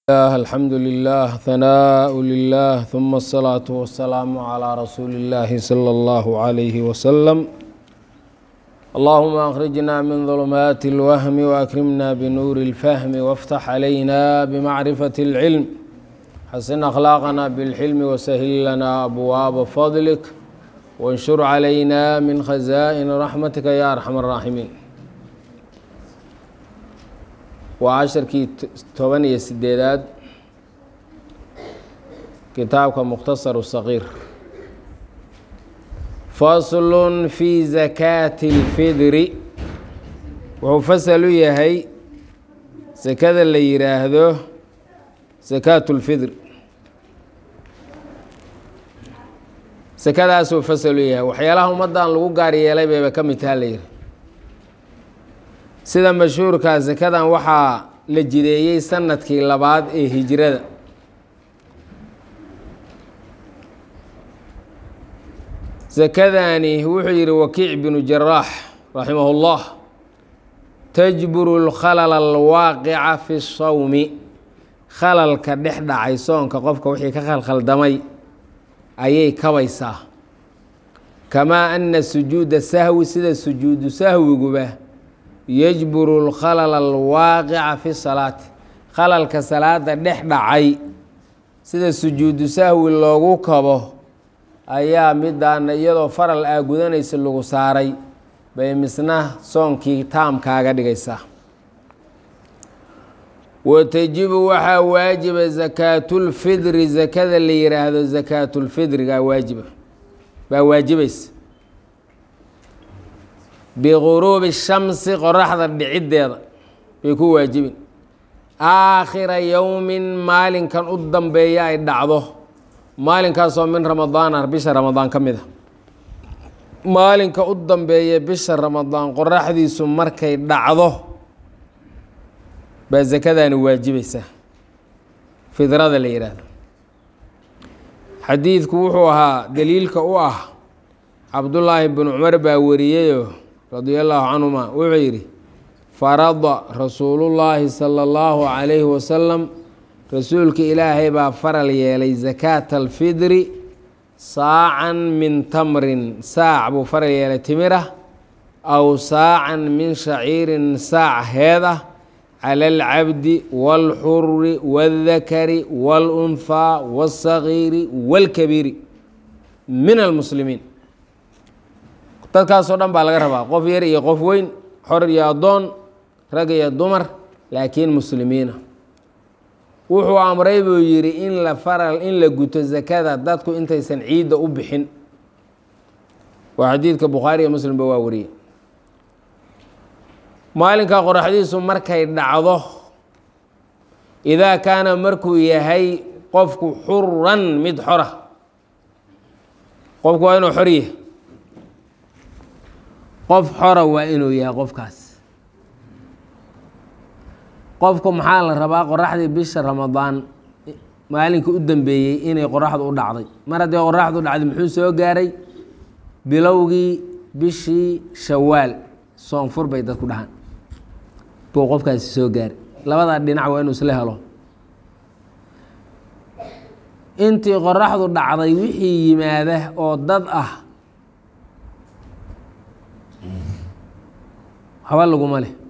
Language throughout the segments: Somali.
الله الحمد لله ثناء لله ثم الصلاة والسلام على رسول الله صلى الله عليه وسلم اللهم أخرجنا من ظلمات الوهم وأكرمنا بنور الفهم وافتح علينا بمعرفة العلم حسن أخلاقنا بالحلم وسهل لنا أبواب فضلك وانشر علينا من خزائن رحمتك يا أرحم الراحمين waa casharkii toban iyo sideedaad kitaabka mukhtasaru saqiir faslun fi zakaati اlfidri wuxuu fasal u yahay sakada la yidhaahdo sakaatu اlfidr sakadaasuu fasal u yahay waxyaalaha ummaddan lagu gaar yeelay bayba ka mid taha la yihi sida mashhuurka sakadan waxaa la jideeyey sanadkii labaad ee hijrada sakadani wuxuu yihi wakiic binu jaraax raximah اllah tajburu اlkhalala alwaaqica fi sawmi khalalka dhex dhacay soonka qofka wixii ka khalkhaldamay ayay kabaysaa kamaa ana sujuuda sahwi sida sujuudu sahwiguba yajburu اlkhalala alwaaqica fi salaati khalalka salaada dhex dhacay sida sujuudu sahwi loogu kabo ayaa midaana iyadoo faral aa gudanaysa lagu saaray bay misna soonkii taamkaaga dhigaysaa watajibu waxaa waajiba sakaatulfidri sakada la yiraahdo sakaatulfidrigaa waajiba baa waajibaysa biguruubi shamsi qoraxda dhiciddeeda bay ku waajibin aakhira yowmin maalinkan u dambeeya ay dhacdo maalinkaasoo min ramadaana bisha ramadaan ka mid a maalinka u dambeeya bisha ramadaan qoraxdiisu markay dhacdo baa sakadaani waajibaysaa fidrada la yidhaahdo xadiidku wuxuu ahaa daliilka u ah cabdullaahi binu cumar baa wariyeyo radia allaahu canhuma wuxuu yidhi farada rasuulullaahi sala allahu calayhi wasalam rasuulka ilaahay baa faral yeelay sakaata alfidri saacan min tamrin saac buu faral yeelay timira aw saacan min shaciirin saac heed ah cala alcabdi waalxuri waaldakari waalunhaa waاlsagiiri waalkabiiri min almuslimiin dadkaasoo dhan baa laga rabaa qof yar iyo qof weyn xor iyo addoon rag iyo dumar laakiin muslimiina wuxuu amray buu yidhi in la faral in la guto sakada dadku intaysan ciidda u bixin waa xadiidka bukhaari iyo muslimba waa wariyey maalinka qoraxdiisu markay dhacdo idaa kaana markuu yahay qofku xuran mid xora qofku waa inuu xor yahay qof xora waa inuu yahay qofkaas qofku maxaa la rabaa qoraxdii bisha ramadaan maalinka u dambeeyey inay qoraxdu u dhacday mar haddii qoraxdu dhacday muxuu soo gaaray bilowgii bishii shawaal soonfur bay dadku dhahaan buu qofkaasi soo gaaray labadaa dhinac waa inuu isla helo intii qoraxdu dhacday wixii yimaada oo dad ah haba laguma leh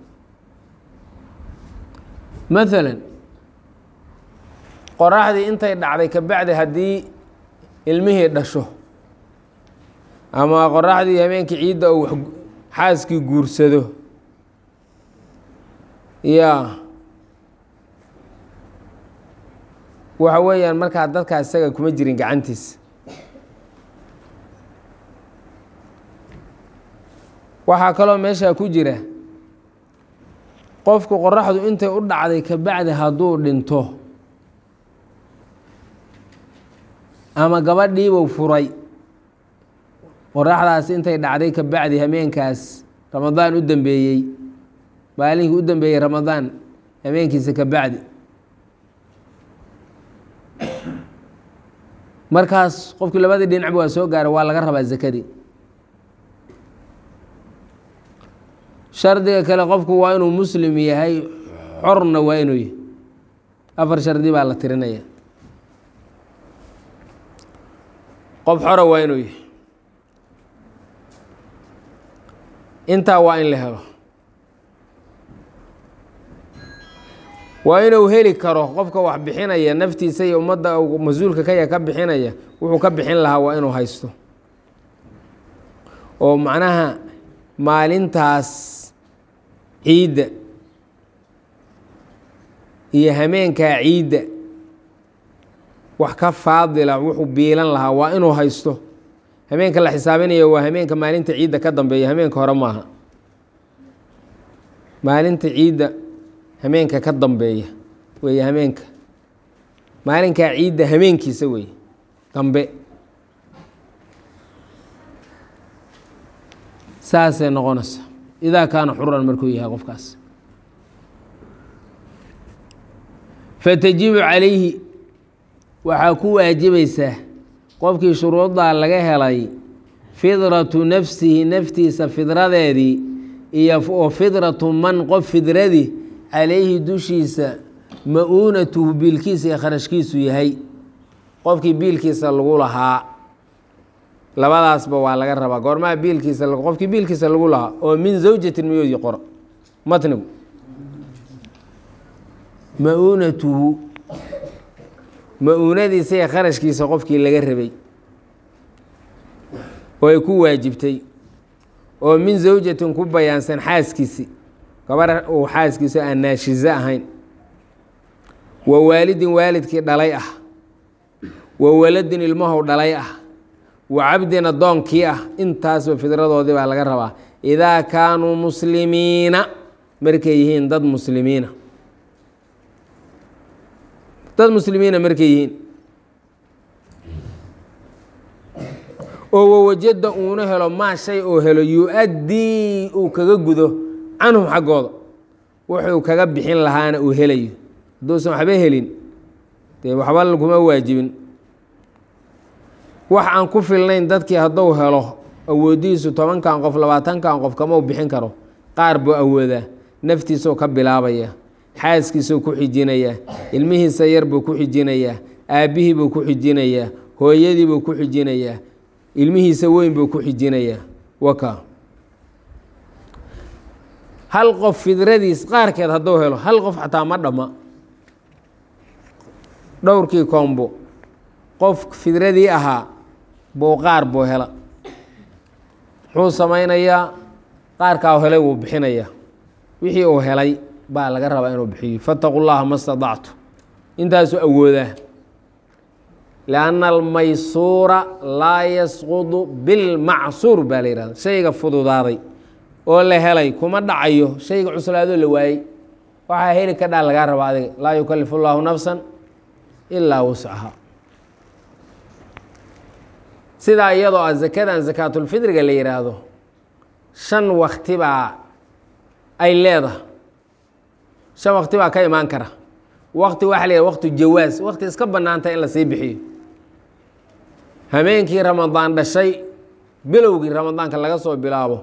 maalan qoraxdii intay dhacday kabacdi haddii ilmihii dhasho ama qoraxdii habeenkii ciidda uu xaaskii guursado yaa waxa weeyaan markaa dadkaa isaga kuma jirin gacantiisa waxaa kaloo meeshaa ku jira qofku qoraxdu intay u dhacday kabacdi hadduu dhinto ama gabadhiibuu furay qoraxdaas intay dhacday kabacdi hameenkaas ramadaan u dambeeyey maalinkii u dambeeyey ramadaan hameenkiisa kabacdi markaas qofkii labadii dhinacba waa soo gaaray waa laga rabaa zakadii shardiga kale qofku waa inuu muslim yahay xorna waa inuu yahay afar shardi baa la tirinaya qof xora waa inuu yahay intaa waa in la helo waa inuu heli karo qofka wax bixinaya naftiisa iyo ummadda mas-uulka kaya ka bixinaya wuxuu ka bixin lahaa waa inuu haysto oo macnaha maalintaas ciidda iyo hameenkaa ciidda wax ka faadila wuxuu biilan lahaa waa inuu haysto hameenka la xisaabinayo waa hameenka maalinta ciidda ka dambeeya hameenka hore maaha maalinta ciidda hameenka ka dambeeya weeye hameenka maalinkaa ciidda hameenkiisa weeye dambe saasay noqonaysa idaa kaana xuran markuu yahay qofkaas fatajibu calayhi waxaa ku waajibaysaa qofkii shuruuddaa laga helay fidratu nafsihi naftiisa fidradeedii iyo oo fidratu man qof fidradii calayhi dushiisa ma-uunatuhu biilkiisa iyo kharashkiisu yahay qofkii biilkiisa lagu lahaa labadaasba waa laga rabaa goormaha biilkiisa qofkii biilkiisa lagu lahaa oo min zawjatin miyoodii qoro matnigu ma-uunatuhu ma-uunadiisa iyo kharashkiisa qofkii laga rabay oo ay ku waajibtay oo min zawjatin ku bayaansan xaaskiisi gabar uu xaaskiisu aan naashizo ahayn wa waalidin waalidkii dhalay ah wa waladin ilmahow dhalay ah wa cabdin addoonkii ah intaasba fidradoodii baa laga rabaa idaa kaanuu muslimiina markay yihiin dad muslimiina dad muslimiina markay yihiin oo wawajada uuna helo maa shay oo helo yu-addii uu kaga gudo canhum xaggooda wuxuu kaga bixin lahaana uu helayo hadduusan waxba helin dee waxba laguma waajibin wax aan ku filnayn dadkii hadduu helo awoodihiisu tobankan qof labaatankan qof kamau bixin karo qaar buu awoodaa naftiisuu ka bilaabaya xaaskiisuu ku xijinayaa ilmihiisa yar buu ku xijinayaa aabbihii buu ku xijinayaa hooyadii buu ku xijinayaa ilmihiisa weyn buu ku xijinayaa waka hal qof fidradiis qaarkeed hadduu helo hal qof xataa ma dhamma dhowrkii koombo qof fidradii ahaa buu qaar buu hela muxuu samaynayaa qaarkaa helay wuu bixinayaa wixii uu helay baa laga rabaa inuu bixiyo fataqu llaha ma stadactu intaasuu awoodaa lianna almaysuura laa yasqudu bilmacsuur baa la yihahda shayga fududaaday oo la helay kuma dhacayo shayga cuslaadoo la waayey waxaa heli ka dhaa lagaa rabaa adiga laa yukalifu llaahu nafsan ilaa wuscaha sidaa iyadoo ah zakadan sakaatulfidriga la yihaahdo shan wakti baa ay leedahay shan wakti baa ka imaan kara wakti waxa la yihah wakti jawaas wakti iska bannaanta in la sii bixiyo hameenkii ramadaan dhashay bilowgii ramadaanka laga soo bilaabo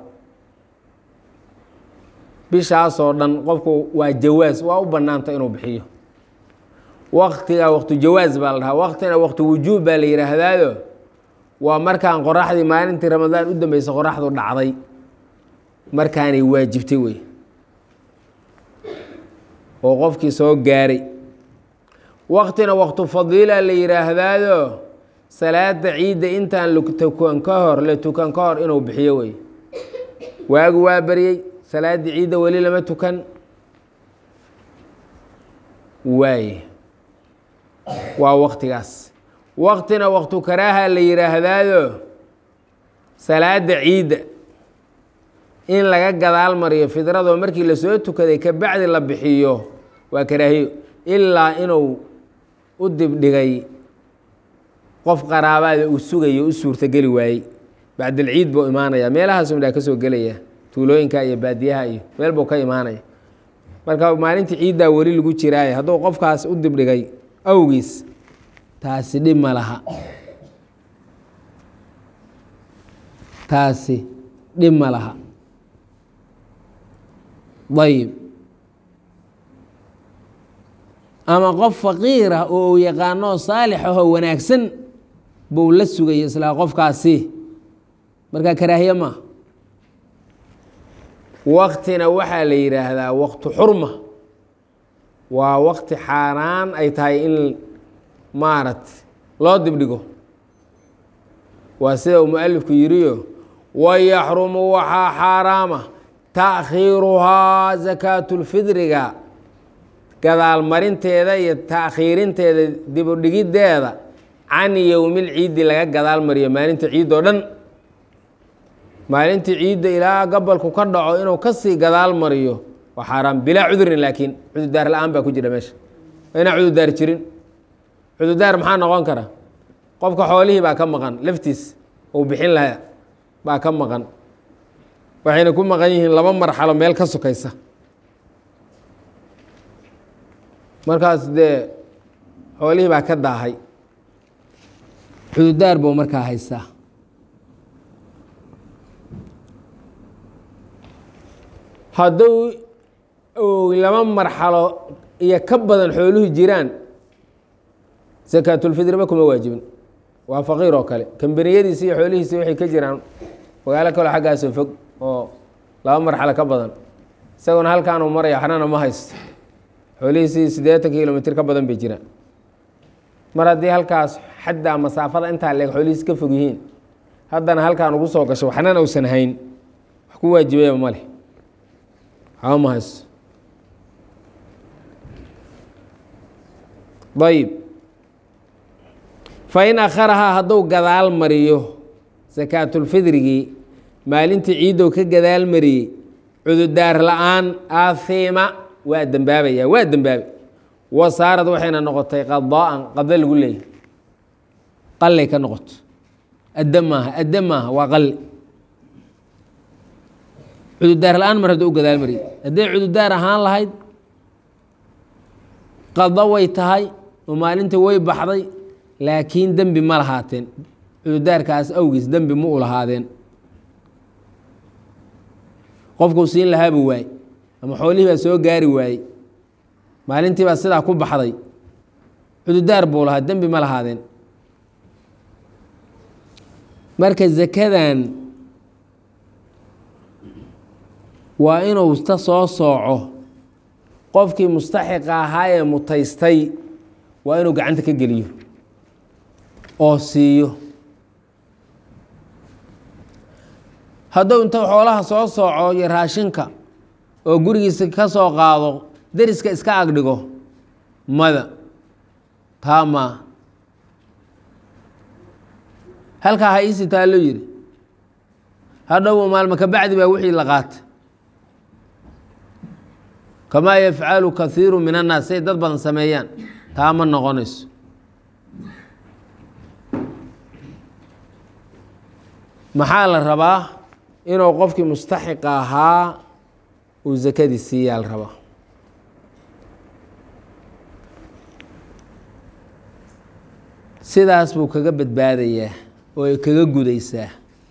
bishaasoo dhan qofku waa jawaas waa u bannaanta inuu bixiyo waktiga waktu jawaas baa la dhahaa waktina wakti wujuub baa la yidhaahdaado waa markaan qoraxdii maalintii ramadaan u dambeysa qoraxdu dhacday markaanay waajibtay wey oo qofkii soo gaaray waktina waktu fadiila la yidhaahdaado salaada ciidda intaan latukan ka hor la tukan ka hor inuu bixiyo wey waagu waa baryey salaaddii ciidda weli lama tukan waaye waa waktigaas waktina waktu karaaha la yidhaahdaado salaada ciidda in laga gadaal mariyo fidradoo markii lasoo tukaday ka bacdi la bixiyo waa karaahiyo ilaa inuu u dibdhigay qof qaraabaada uu sugayo u suurtogeli waayey bacdalciid buu imaanaya meelahaasu midhaa ka soo gelaya tuulooyinka iyo baadiyaha iyo meel buu ka imaanaya marka maalintii ciiddaa weli lagu jiraaye hadduu qofkaas u dibdhigay awgiis taasi dhib ma laha taasi dhib ma laha ayib ama qof faqiir ah oo uu yaqaanoo saalix ahoo wanaagsan buu la sugaya islaa qofkaasi markaa karaahiye maaha waktina waxaa la yidhaahdaa waqtu xurma waa waqti xaaraan ay tahay in maaragta loo dibdhigo waa sida uu mualifku yidhiyo wayaxrumu waxaa xaaraama taakhiiruhaa sakaatulfidriga gadaalmarinteeda iyo taakhiirinteeda dibudhigiddeeda can yowmil ciiddi laga gadaal mariyo maalinta ciid oo dhan maalintii ciidda ilaa gabalku ka dhaco inuu kasii gadaal mariyo waa xaaraam bilaa cudurin laakiin cudurdaar la-aan baa ku jira meesha waa inaan cudurdaar jirin cudurdaar maxaa noqon kara qofka xoolihii baa ka maqan laftiis uu bixin lahaa baa ka maqan waxayna ku maqan yihiin laba marxalo meel ka sokaysa markaas dee xoolihii baa ka daahay cudurdaar buu markaa haystaa hadduu laba marxalo iyo ka badan xooluhu jiraan sakaatulfidriba kuma waajibin waa faqiir oo kale kambaniyadiisi iyo xoolihiisi waxay ka jiraan magaalo kale xaggaasoo fog oo laba marxalo ka badan isaguna halkaanuu maraya xnana ma haysto xoolihiisii siddeetan kilomitr ka badan bay jiraan mar haddii halkaas xaddaa masaafada intaa leeg xoolihiisi ka fog yihiin haddana halkaan ugu soo gasho waxnana uusan hayn wax ku waajibaya ma leh waxba ma haysto ayib fain akharahaa hadduu gadaal mariyo sakaatulfidrigii maalintii ciiddow ka gadaal mariyey cududaar la-aan ahiima waa dembaabaya waa dembaabay wasaarad waxayna noqotay qadaa'an qado lagu leeyahy qallay ka noqoto adda maaha adda maaha waa qalli cududaar la-aan mar hadduu u gadaal mariyey hadday cududaar ahaan lahayd qado way tahay oo maalintii way baxday laakiin dembi ma lahaateen cududaarkaas awgiis dembi ma u lahaadeen qofkuu siin lahaabuu waayey ama xoolihii baa soo gaari waayey maalintii baa sidaa ku baxday cududaar buu lahaa dembi ma lahaadeen marka zakadan waa inuu ta soo sooco qofkii mustaxiqa ahaa ee mutaystay waa inuu gacanta ka geliyo oo siiyo hadduu inta xoolaha soo sooco iyo raashinka oo gurigiisa ka soo qaado deriska iska agdhigo mada taa maa halkaa ha iisi taallo yidhi hadhow maalmo ka bacdi baa wixii la qaata kamaa yafcalu kaiiru min annaas say dad badan sameeyaan taa ma noqonayso maxaa la rabaa inuu qofkii mustaxiqa ahaa uu zakadii siiyaa la rabaa sidaas buu kaga badbaadayaa oo ay kaga gudaysaa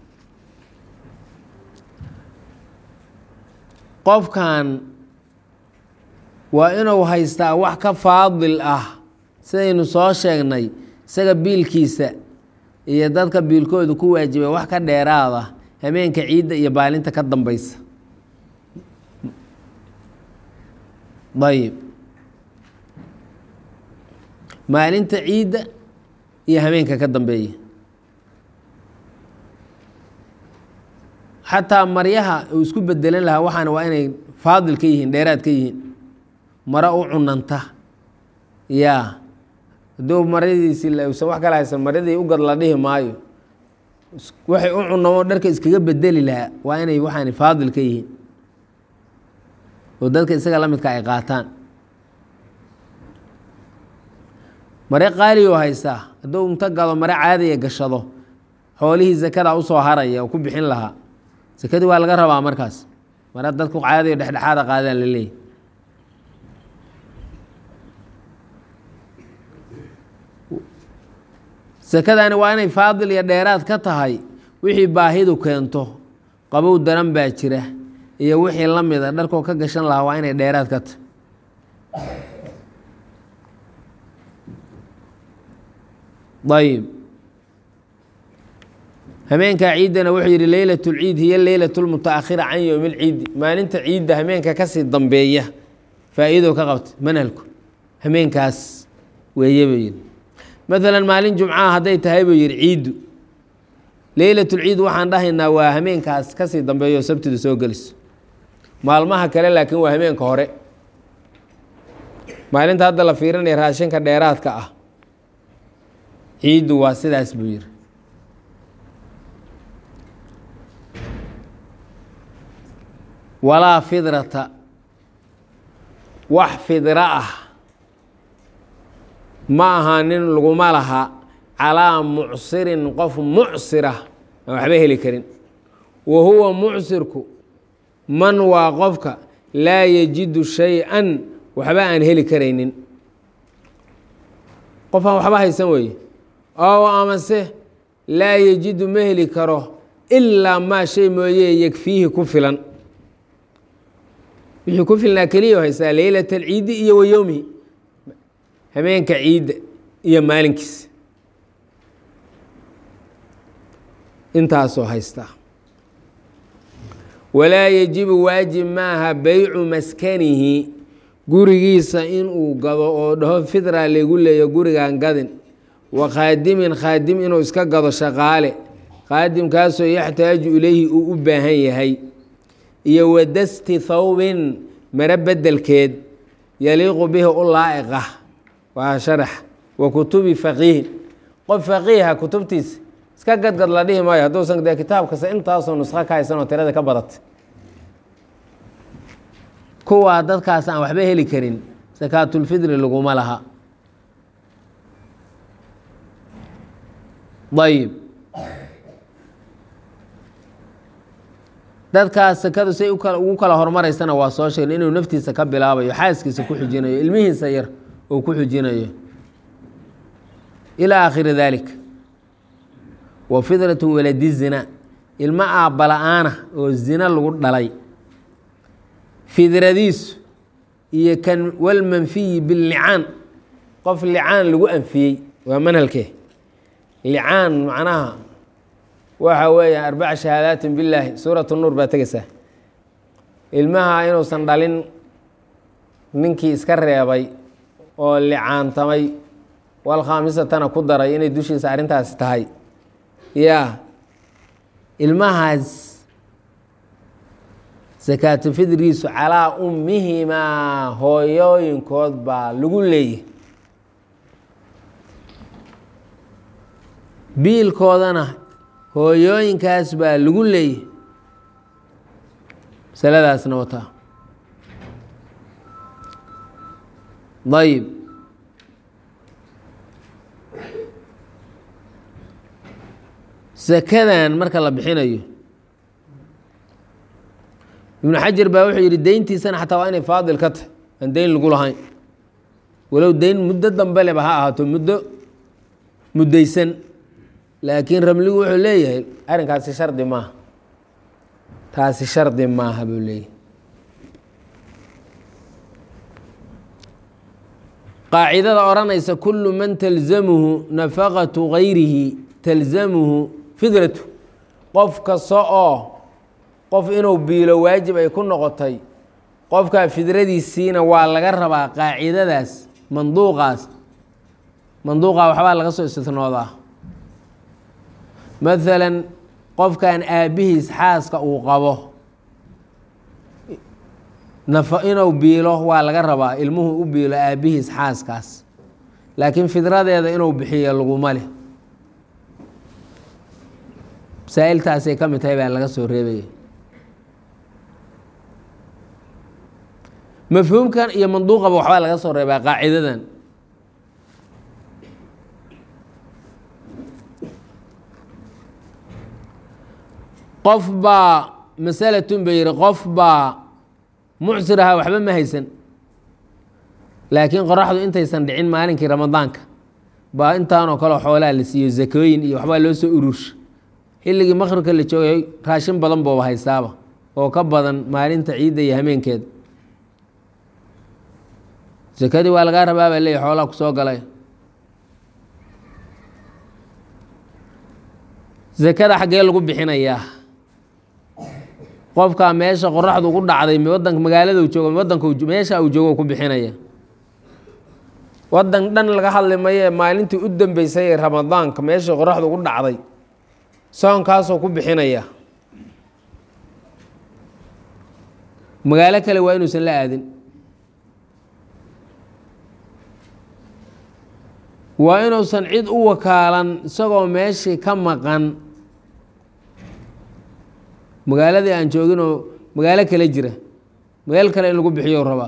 qofkan waa inuu haystaa wax ka faadil ah sidaynu soo sheegnay isaga biilkiisa iyo dadka biilkooda ku waajibay wax ka dheeraada hameenka ciidda iyo baalinta ka dambeysa ayib maalinta ciidda iyo hameenka ka dambeeya xataa maryaha uu isku bedelan lahaa waxaana waa inay faadil ka yihiin dheeraad ka yihiin maro u cunanta yaa hadduu maradiisi usan wax kala haysan maradii u gad la dhihi maayo waxay u cunamo dharka iskaga bedeli lahaa waa inay waxaani faadil ka yihiin oo dadka isaga la midka ay qaataan mare qaalioo haystaa hadduu inta gado mare caadiya gashado xoolihii zakada usoo haraya oo ku bixin lahaa sakadii waa laga rabaa markaas mare dadku caadiyo dhexdhexaada qaadaan la leeyahy sakadani waa inay faadil iyo dheeraad ka tahay wixii baahidu keento qabow daran baa jira iyo wixii la mida dharkoo ka gashan lahaa waa inay dheeraad ka tahay ayib hameenkaa ciiddana wuxuu yidhi leylat lciid hiyo leylat lmutaakhira can yowmi lciidi maalinta ciidda hameenka kasii dambeeya faa-iido ka qabta manhalku hameenkaas weeye buu yidhi maalan maalin jumcaha hadday tahay buu yidhi ciiddu leylatulciid waxaan dhahaynaa waa hameenkaas kasii dambeeyo sabtidu soo geliso maalmaha kale laakiin waa hameenka hore maalinta hadda la fiirinaya raashinka dheeraadka ah ciiddu waa sidaas buu yidhi walaa fidrata wax fidra ah ma aha nin laguma laha calaa mucsirin qof mucsira aan waxba heli karin wa huwa mucsirku man waa qofka laa yajidu shay-an waxba aan heli karaynin qof aan waxba haysan weeye oo amase laa yajidu ma heli karo ilaa maa shay mooye yegfiihi ku filan wixii ku filnaa keliya haysaa leylat alciidi iyo wa yowmihi hameenka ciidda iyo maalinkiisa intaasoo haystaa walaa yajibu waajib maaha beycu maskanihi gurigiisa inuu gado oo dhaho fidra laygu leeyo gurigan gadin wa khaadimin khaadim inuu iska gado shaqaale khaadimkaasoo yaxtaaju ilayhi uu u baahan yahay iyo wadasti thawbin maro bedelkeed yaliiqu bihi u laa'iqa waa sharax wa kutubi faqiihin qof faqiiha kutubtiisa iska gadgad la dhihi maayo hadduusan dee kitaabkasta intaasoo nusqo ka haysan oo tirada ka badatay kuwaa dadkaas aan waxba heli karin sakaatulfidri laguma laha ayib dadkaas sakadu say ugu kala hormaraysana waa soo sheegna inuu naftiisa ka bilaabayo xaaskiisa ku xujinayo ilmihiisa yar uu ku xujinayo ilaa aakhiri dalik wa fidratu waladi zina ilmo aabbala-aana oo zina lagu dhalay fidradiisu iyo kan walmanfiyi bilicaan qof licaan lagu anfiyey waa manhalkee licaan macnaha waxa weeya arbaca shahaadaatin billaahi suurat nuur baa tegeysaa ilmaha inuusan dhalin ninkii iska reebay oo licaantamay walkhaamisatana ku daray inay dushiisa arrintaasi tahay yaa ilmahaas sakaatu fidrigiisu calaa ummihimaa hooyooyinkood baa lagu leeyahy biilkoodana hooyooyinkaas baa lagu leeyahy masaladaasna wataa ayib sakadan marka la bixinayo ibnu xajar baa wuxuu yidhi deyntiisana xataa waa inay faadil ka tahy aan deyn lagu lahayn walow deyn muddo dambe leba ha ahaato muddo muddaysan laakiin ramligu wuxuu leeyahay arrinkaasi shardi maaha taasi shardi maaha buu leeyahay qaacidada odhanaysa kullu man talzamuhu nafaqatu gayrihi talzamuhu fidratu qof kasta oo qof inuu biilo waajib ay ku noqotay qofkaa fidradiisiina waa laga rabaa qaacidadaas manduuqaas manduuqaa waxbaa laga soo istinoodaa maalan qofkan aabbihiis xaaska uu qabo nafa inuu biilo waa laga rabaa ilmuhu u biilo aabbihiis xaaskaas laakiin fidradeeda inuu bixiyo laguma leh masaa'iltaasay ka mid tahay baa laga soo reebaya mafhuumkan iyo manduuqaba waxbaa laga soo reebaa qaacidadan qof baa masalatun ba yihi qof baa mucsir ahaa waxba ma haysan laakiin qoraxdu intaysan dhicin maalinkii ramadaanka baa intaanoo kale xoolaa la siiyo zakooyin iyo waxbaa loo soo urursha xilligii maqribka la joogay raashin badan booba haystaaba oo ka badan maalinta ciidda iyo hameenkeeda sakadii waa lagaa rabaa baa leeyahy xoolaa ku soo galay sakada xaggee lagu bixinayaa qofkaa meesha qoraxdu ugu dhacday wadanka magaalada uu joogo wadanka meesha uu joogo ku bixinaya wadan dhan laga hadli maye maalintii u dambeysay ee ramadaanka meesha qoraxdu ugu dhacday soonkaasoo ku bixinaya magaalo kale waa inuusan la aadin waa inuusan cid u wakaalan isagoo meeshii ka maqan magaaladii aan jooginoo magaalo kale jira meel kale in lagu bixiyo rabaa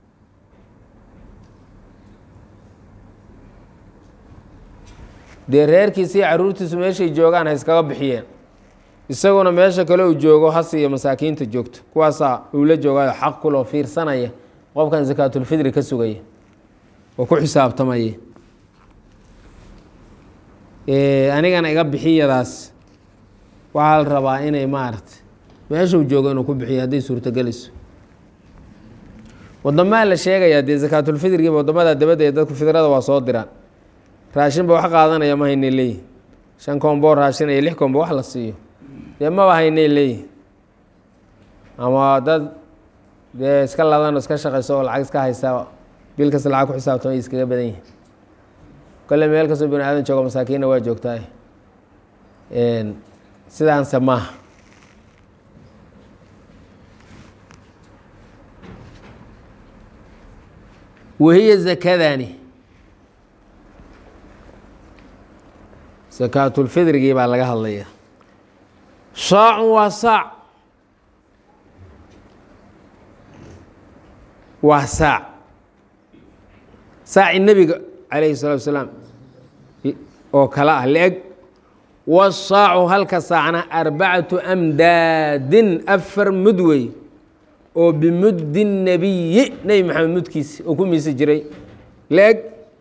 dee reerkiisa iyo caruurtiisu meeshay joogaan ha iskaga bixiyeen isaguna meesha kale uu joogo has iyo masaakiinta joogto kuwaasaa uu la joogaayo xaq kuloo fiirsanaya qofkan sakaatulfidri ka sugaya oo ku xisaabtamaya anigana iga bixiyadaas waxaa la rabaa inay maarata meeshuu joogo inuu ku bixiyo hadday suurtogelayso wadamaa la sheegayaa dee sakaatulfidrigiiba wadamada dabadda ee dadku fidrada waa soo diraan raashinba wax qaadanaya ma haynay leeyihin shan koombo raashin iyo lix koombo wax la siiyo dee maba haynay leeyihin ama dad dee iska ladan iska shaqayso oo lacag iska haysa bil kasta lacag ku xisaabtama ay iskaga badan yihin kolle meel kastoo bini aadan joogo masaakiinna waa joogtaa sidaanse maaha wahiya zakadani sakaatulfidrigii baa laga hadlaya saacun waa saac waa saac saaci nebiga calayhi salatu wasalaam oo kale ah la-eg wasaacu halka saacna arbacatu amdaadin afar mud wey oo bimuddi nebiyi nebi maxamed mudkiisi oo ku miisi jiray la-eg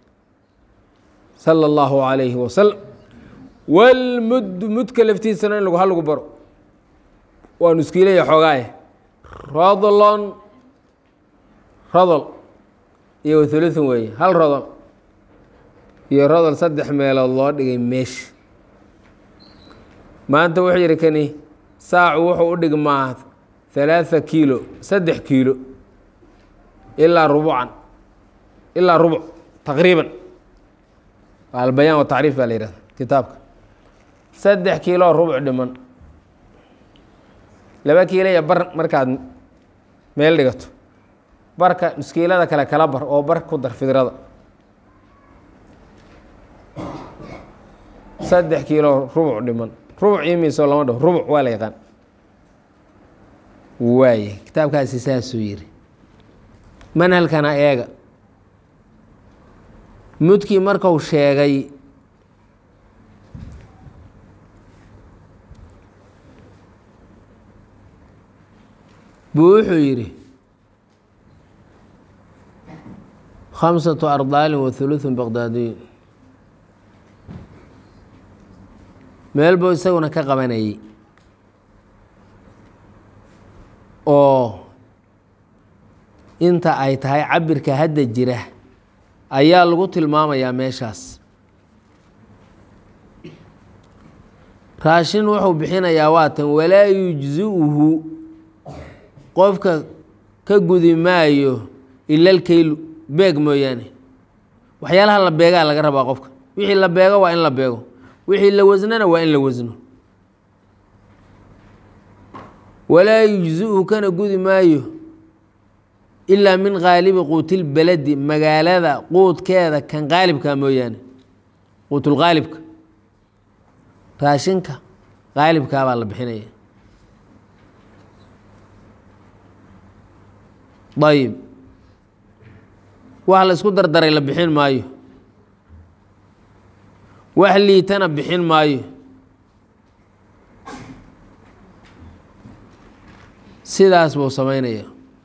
sala allahu calayhi wasalam walmuddu mudka laftiisana in ha lagu baro waa nuskiilaya xoogaaye rodlon rodol iyo wathuluthun weeye hal rodol iyo rodol saddex meelood loo dhigay meesha maanta wuxuu yidhi kani saacu wuxuu u dhigmaa halaatha kiilo saddex kiilo ilaa rubucan ilaa rubuc taqriiban waa albayaan wa tacriif baa la yihahda kitaabka saddex kiiloo rubuc dhiman laba kiilo iyo bar markaad meel dhigato barka muskiilada kale kala bar oo bar ku dar fidrada saddex kiilo rubuc dhiman rubuc imiisoo lama dhaho rubuc waa la yaqaan waaye kitaabkaasi saasuu yiri manhalkana eega mudkii marku sheegay buu wuxuu yidhi khamsatu ardaalin wa huluثun baqdaadiyin meel buu isaguna ka qabanayay oo inta ay tahay cabirka hadda jira ayaa lagu tilmaamayaa meeshaas raashin wuxuu bixinayaa waatan walaa yujzi'uhu qofka ka gudi maayo ila lkeylu beeg mooyaane waxyaalaha la beegaa laga rabaa qofka wixii la beego waa in la beego wixii la wasnana waa in la wasno walaa yujzi'uhu kana gudi maayo ilaa min qaalibi quutilbaladi magaalada quudkeeda kan qaalibka mooyaane quutulqaalibka raashinka qaalibkaa baa la bixinaya ayib wax la isku dardaray la bixin maayo wax liitana bixin maayo sidaas buu samaynaya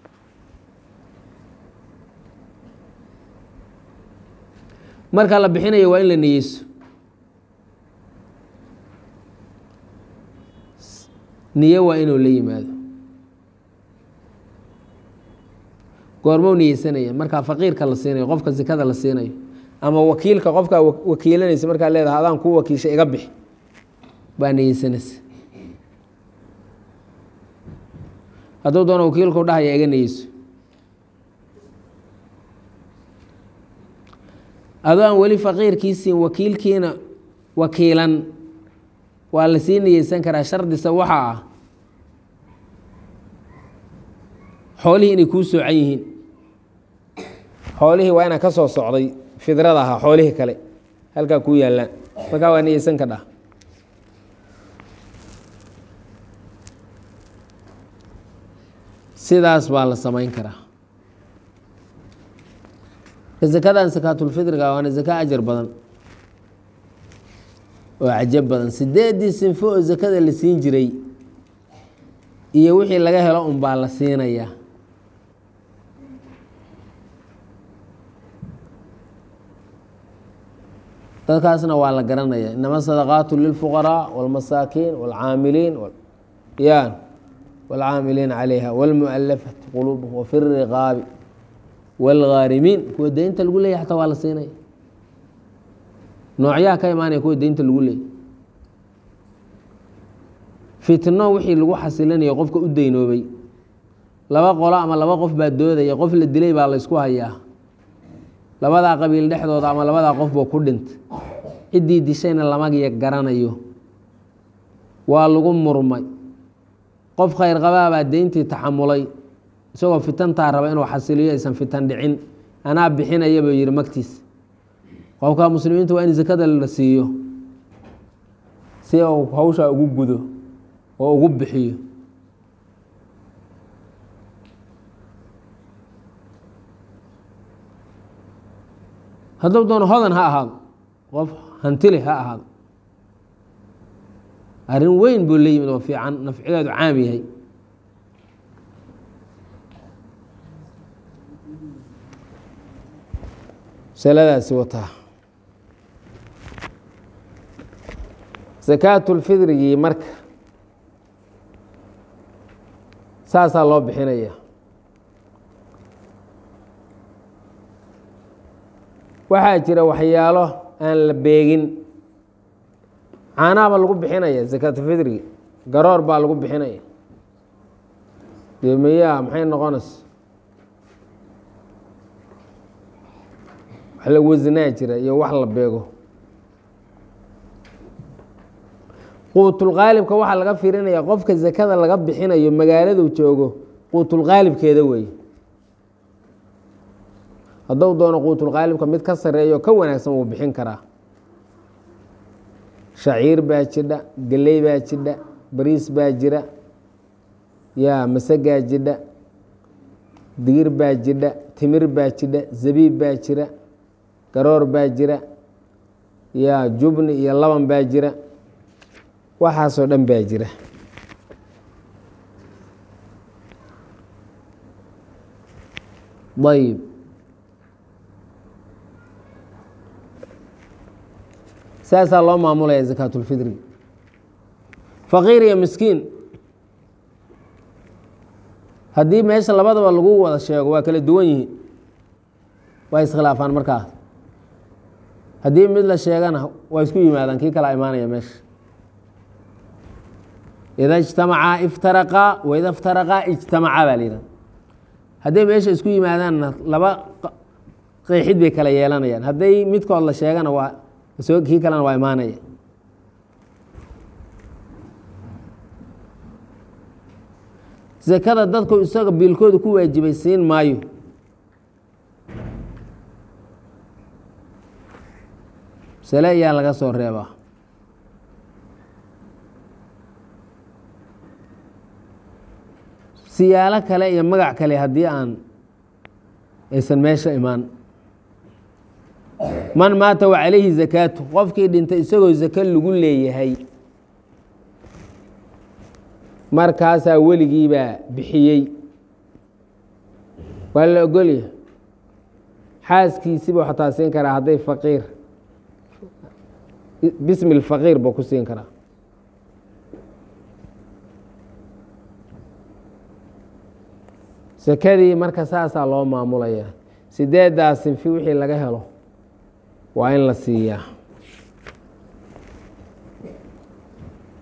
marka la bixinayo waa in la niyeyso niyo waa inuu la yimaado goormou niyeysanaya markaa faqiirka la siinayo qofka sikada la siinayo ama wakiilka qofkaa wakiilanaysa markaa leedahay adaan kuu wakiisha iga bixi baa niyeysanaysa hadduu doono wakiilku dhahaya iga niyeyso adoo aan weli faqiirkiisiin wakiilkiina wakiilan waa la sii niyeysan karaa shardisa waxaa ah xoolihii inay kuu soocan yihiin xoolihii waa inaa ka soo socday fidrada ahaa xoolihii kale halkaa kuu yaallaan markaa waa niyeysan ka dhah sidaas baa la samayn karaa zakadan sakaatulfidriga waana zaka ajar badan oo cajab badan sideedii sinfo oo zakada la siin jiray iyo wixii laga helo un baa la siinayaa dadkaasna waa la garanaya inama sadaqaatu lilfuqaraa wاlmasaakiin wاlcaamiliin yan wاlcaamiliin calayha wاlmualafati quluubhum wafi riqaabi wاlghaarimiin kuwa deynta lagu leeyay xataa waa la siinaya noocyaha ka imaanaya kuwa deynta lagu leeyay fitno wixii lagu xasilinaya qofka u deynoobay laba qolo ama laba qof baa doodaya qof la dilay baa la ysku hayaa labadaa qabiil dhexdooda ama labadaa qof buu ku dhintay ciddii dishayna lamagiya garanayo waa lagu murmay qof khayr qabaabaa deyntii taxamulay isagoo fitantaa raba inuu xasiliyo aysan fitan dhicin anaa bixinaya buu yihi magtiis qofka muslimiinta waa in zakada la siiyo si uu hawshaa ugu gudo oo ugu bixiyo hadduu doono hodan ha ahaado qof hantile ha ahaado arrin weyn buu la yimid oo fiican nafcideedu caam yahay masaladaasi wataa sakaatulfidrigii marka saasaa loo bixinaya waxaa jira waxyaalo aan la beegin caanaha baa lagu bixinaya sakaatulfidrigi garoor baa lagu bixinaya dee miyaa maxay noqonaysa wax la wasanaa jira iyo wax la beego quutulqaalibka waxaa laga fiirinaya qofka zakada laga bixinayo magaaladu joogo quutulqaalibkeeda weeye hadduu doono quutulqaalibka mid ka sareeyo ka wanaagsan wuu bixin karaa shaciir baa jidha geley baa jidha bariis baa jira yaa masagaa jidha digir baa jidha timir baa jidha zabiib baa jira garoor baa jira yaa jubni iyo laban baa jira waxaasoo dhan baa jira ayb saasaa loo maamulaya zakaatulfidri faqiir iyo miskiin haddii meesha labadaba lagu wada sheego waa kala duwan yihiin waa iskhilaafaan markaas haddii mid la sheegana waa isku yimaadaan kii kala imaanaya meesha ida ijtamacaa iftaraqaa waida iftaraqaa ijtamacaa baa la yidhahda hadday meesha isku yimaadaanna laba qeexid bay kala yeelanayaan hadday midkood la sheegana waa soo kii kalena waa imaanaya zakada dadku isaga biilkooda ku waajibay siin maayo sale ayaa laga soo reebaa siyaalo kale iyo magac kale haddii aan aysan meesha imaan man maata wa calayhi zakaatu qofkii dhintay isagoo zako lagu leeyahay markaasaa weligiibaa bixiyey waa la ogolyahay xaaskiisiibuu xataa siin karaa hadday faqiir bismi lfaqiir buu ku siin karaa sakadii marka saasaa loo maamulaya sideeddaa sinfi wixii laga helo waa in la siiyaa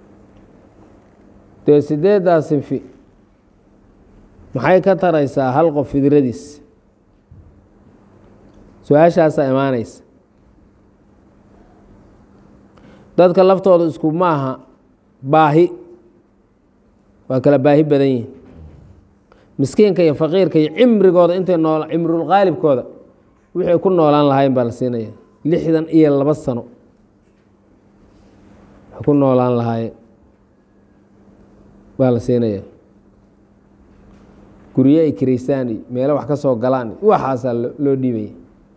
dee sideeddaa sinfi maxay ka taraysaa hal qof fidradiis su-aashaasaa imaanaysa dadka laftooda isku maaha baahi waa kala baahi badan yihin miskiinka iyo faqiirka iyo cimrigooda intay nool cimrulqaalibkooda wixay ku noolaan lahayn baa la siinaya lixdan iyo laba sano waxay ku noolaan lahaayeen baa la siinaya guryo ay kiraystaan iyo meelo wax ka soo galaan iyo waxaasaa loo dhiibaya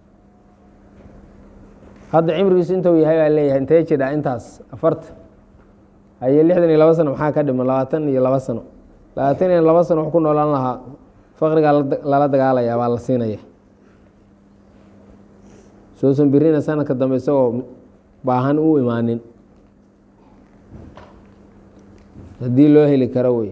hadda cimrigiisu inta uu yahay baa leeyahay intee jidha intaas afarta haye lixdan iyo laba sano maxaa ka dhiman labaatan iyo laba sano labaatan iyo laba sano wax ku noolaan lahaa faqrigaa lala dagaalayaa baa la siinaya sousan birina sanadka dambe isagoo baahan u imaanin haddii loo heli karo wey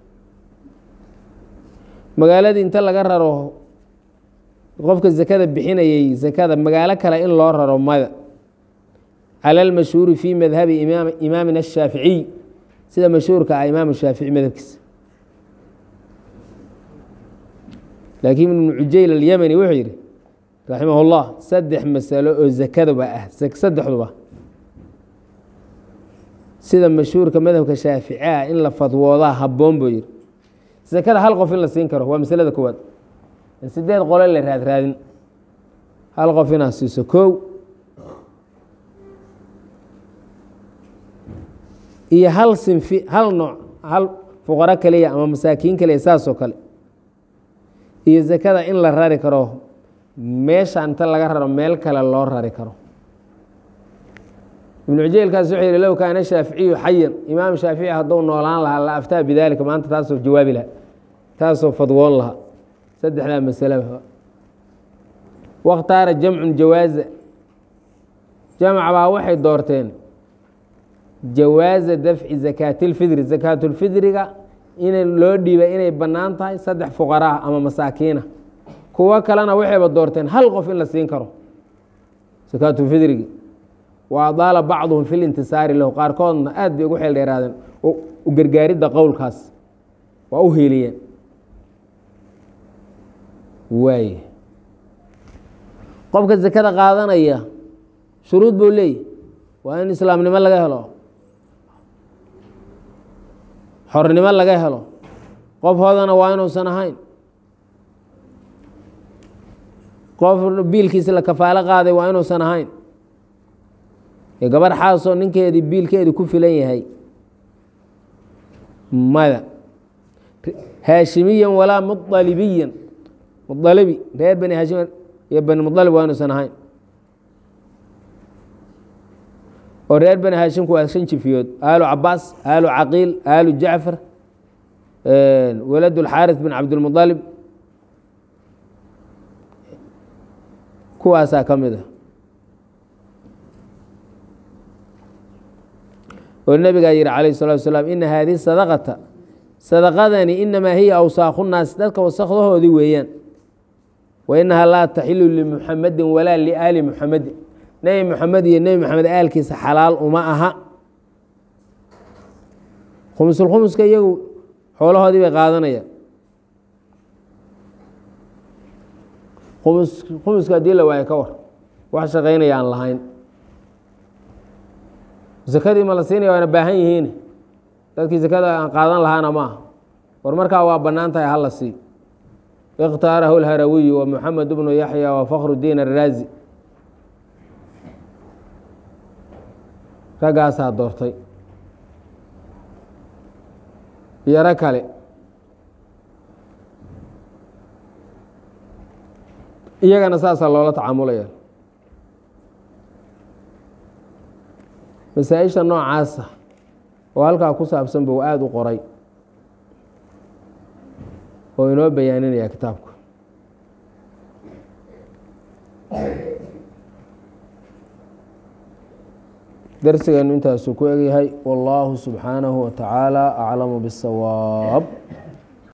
magaaladii inta laga raro qofka zakada bixinayay zakada magaalo kale in loo raro mada cala almashhuuri fi madhabi imaamina ashaaficiy sida mashhuurka ah imaam shaafici madhabkiisa laakiin ibnu cujayl alyamani wuxuu yidhi raximah اllah saddex masalo oo zakaduba ah saddexduba sida mashhuurka madhabka shaafici ah in la fadwoodaa habboon buu yidhi zakada hal qof in la siin karo waa masalada koowaad sideed qole la raad raadin hal qof inaad siiso kow iyo hal sinfi hal nooc hal fuqaro kaliya ama masaakiin kaliya saasoo kale iyo zakada in la rari karo meesha inta laga raro meel kale loo rari karo ibnu cujeylkaas wuxuu yihi low kaana shaaficiyu xayan imaam shaafici hadduu noolaan lahaa la aftaa bidaalika maanta taasoo jawaabi lahaa taasoo fadwoon lahaa saddexdaa masalaba wakhtaara jamcun jawaaza jamc baa waxay doorteen jawaaza dafci zakaatilfidri zakaatulfidriga in loo dhiiba inay bannaan tahay saddex fuqaraa ama masaakiina kuwo kalena waxayba doorteen hal qof in la siin karo zakaatulfidrigi wa adaala bacduhum fi lintisaari lahu qaarkoodna aad bay ugu xeel dheeraadeen u gargaaridda qowlkaas waa u heeliyeen waay qofka zakada qaadanaya shuruud buu leeyahy waa in islaamnimo laga helo xornimo laga helo qof hoodana waa inuusan ahayn qof biilkiisa la kafaalo qaaday waa inuusan ahayn gabarh xaasoo ninkeedii biilkeedii ku filan yahay mada haashimiyan walaa mualibiyan mualibi reer bani haashim iyo bani mualib waa inuusan ahayn oo reer bani haashimku waa shan jifiyood aalu cabaas aalu caqiil aalu jacfar walad اlxaaris bin cabdilmualib kuwaasaa ka mid a oo nebigaa yihi calayh الsalatu wasalaam ina haadihi sadaqata sadaqadani inamaa hiya awsaakhu naasi dadka wasakdahoodii weeyaan wa inahaa laa taxilu limuxamedin walaa liaali muxamedin nebi muxamed iyo nebi maxamed aalkiisa xalaal uma aha khumusulkhumuska iyagu xoolahoodii bay qaadanayaan khumus khumuska haddii la waayo ka war wax shaqaynaya aan lahayn zakadii ma la siinaya waana baahan yihiin dadkii zakada aan qaadan lahaana ma aha war markaa waa bannaan tahay hala sii ikhtaarahu lharawiyu wa moxamed bnu yaxya wa fakru diin araazi raggaasaa doortay yaro kale iyagana saasaa loola tacaamulaya masaa-isha noocaasa oo halkaa ku saabsan buu aada u qoray oo inoo bayaaninaya kitaabku darsigeenu intaasuu ku egyahay wallaahu subxaanahu wa tacaala aclamu biاsawaab